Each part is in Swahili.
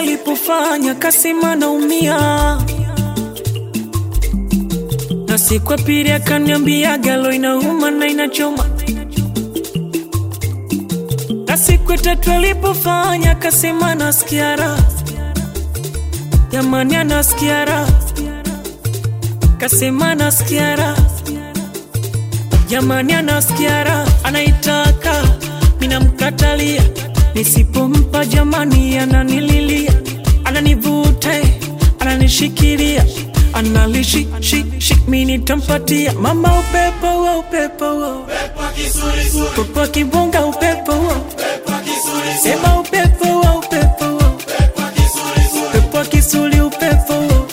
alipofanya kasema naumia, na siku ya pili akaniambia galo inauma na inachoma, na siku ya tatu alipofanya kasema nasikia raha, jamani anasikia raha, kasema nasikia raha, jamani anasikia raha, anaitaka minamkatalia nisipompa jamani, ananililia ananivuta, ananishikilia analishi shi shi, mimi nitampatia mama upepo wa upepo wa upepo wa kibonga upepo wa sema upepo wa upepo wa upepo wa kisuli upepo wa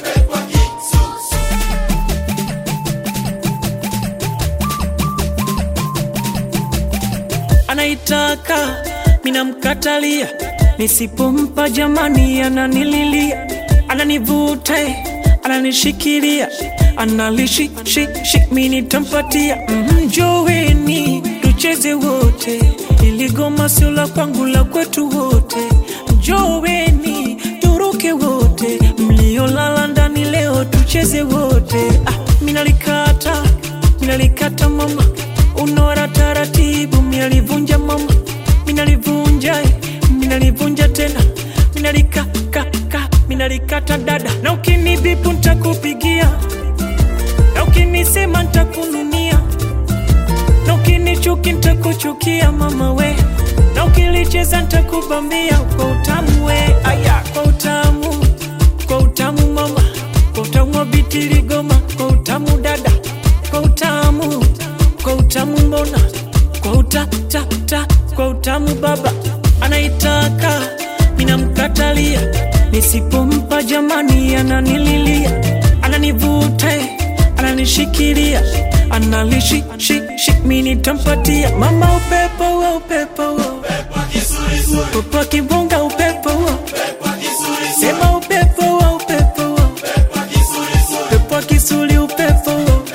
anaitaka minamkatalia, nisipompa jamani, ananililia ananivuta, ananishikilia analishi shi shi, mimi nitampatia mjoweni, tucheze wote, ili goma sio la kwangu, la kwetu wote. Mjoweni turuke wote, mliolala ndani leo tucheze wote. Ah, minalikata minalikata mama, unora taratibu, minalivunja mama, minalivunja minalivunja tena, minalikaka minalikata dada, na ukinibipu ntakupigia, na ukinisema ntakununia, na ukinichuki ntakuchukia mama we, na ukilicheza ntakubambia kwa utamu we, aya kwa utamu, kwa utamu mama, kwa utamu wa bitiligoma, kwa utamu dada, kwa utamu, kwa utamu mbona, kwa uta ta ta, kwa utamu baba anaitaka, minamkatalia nisipompa jamani, ananililia ananivuta, ananishikilia analishi shi shi, mimi nitampatia mama upepo wa upepo wa upepo wa kibonga upepo wa sema upepo wa upepo wa upepo wa kisuli upepo wa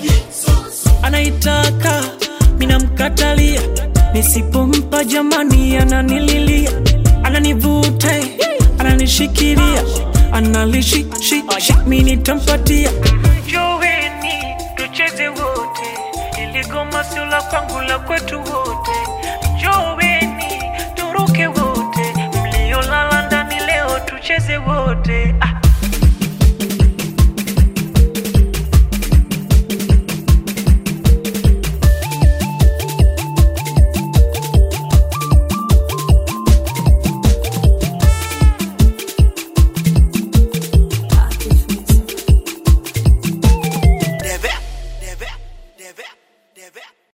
anaitaka minamkatalia, nisipompa jamani, ananililia ananivuta, ananishikilia analishi shi shi, mimi nitampatia Joweni tucheze wote, ili goma sio la kwangu, la kwetu wote. Joweni turuke wote, mliolala ndani leo tucheze wote ah.